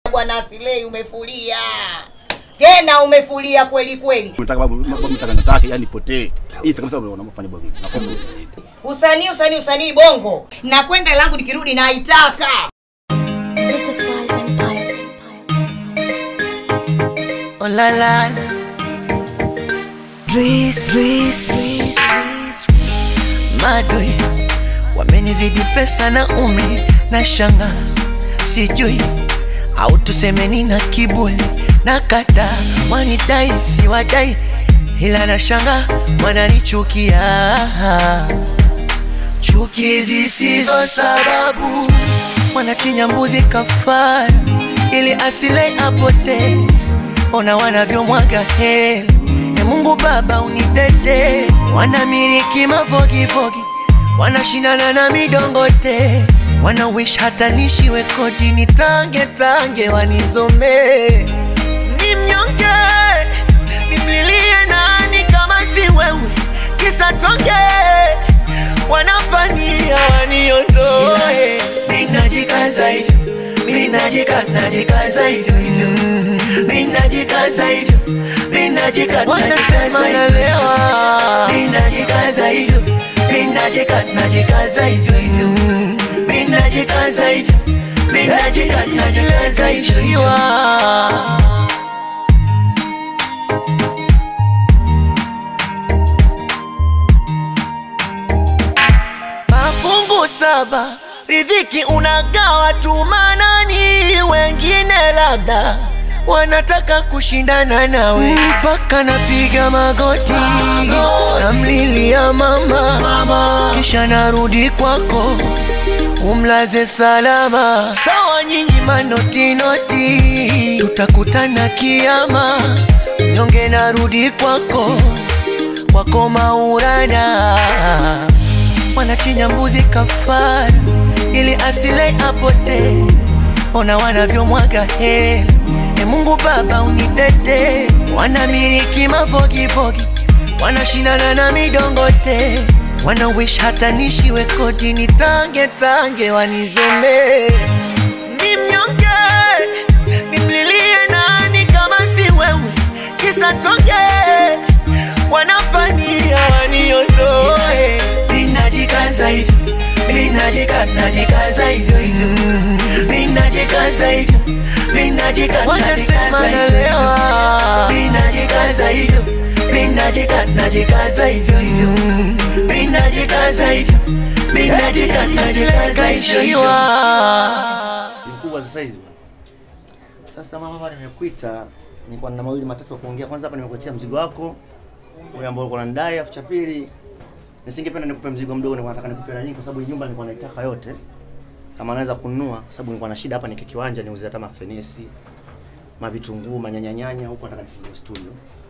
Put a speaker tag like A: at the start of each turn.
A: bwana Asilei, umefulia tena, umefulia kweli kweli.
B: Nataka babu babu nataka nataka yani potee. Hii kabisa unafanya babu. Nakwambia.
A: Usanii, usanii, usanii bongo, na kwenda langu nikirudi naitaka.
C: This is wise empire.
D: Oh la la. Dris, Dris, Madoi wamenizidi pesa na umri na shanga, sijui au tusemeni na kiburi na kata wanidai si wadai, ila na shanga wananichukia, chuki zisizo sababu, wanachinja mbuzi kafara ili asile apotee ona wanavyomwaga heli. E Mungu Baba unitete, wanamiliki mafogifogi, wanashindana na midongote, wana wish hata nishiwe kodi, nitange tange wanizomee. Ni mnyonge, nimlilie nani kama si wewe, kisa tonge wanapania waniondoe, ninajikaza hivyo minajikaza najikaza hivyo hivyo minajikaza hivyo minajikaza wanasema nalewa minajikaza hivyo minajikaza najikaza hivyo hivyo minajikaza hivyo minajikaza najikaza hivyo mafungu saba riziki unagawa tu manani, wengine labda wanataka kushindana nawe, mpaka napiga magoti namlilia mama, mama, kisha narudi kwako umlaze salama. Sawa nyinyi manotinoti, tutakutana kiama, nyonge narudi kwako kwako maurada wanachinja mbuzi kafara ili asile apotee. Ona wanavyomwaga heli. E Mungu Baba unitete, wanamiliki mafogifogi, wanashindana na midongote, wana wish hata nishiwe kodi, nitange tange wanizomee. Ni mnyonge, nimlilie nani kama si wewe, kisa tonge wanapania waniondoe ninajikaza hivyo minajikaza najikaza hivyo hivyo minajikaza hivyo minajikaza wanasema nalewa minajikaza hivyo minajikaza najikaza hivyo hivyo minajikaza hivyo minajikaza najikaza hivyo hivyo
E: mkubwa sasa hizi bwana. Sasa mama, hapa nimekuita, nilikuwa na mawili matatu ya kuongea. Kwanza hapa nimekuletea mzigo wako ule ambao ulikuwa unanidai, afu cha pili nisingependa nikupe mzigo mdogo, nilikuwa nataka nikupe na nyingi, kwa sababu hii nyumba nilikuwa naitaka yote, kama naweza kununua, kwa sababu nilikuwa na shida hapa, niki kiwanja niuze hata mafenesi, mavitunguu, manyanyanyanya, huko nataka nifungue studio.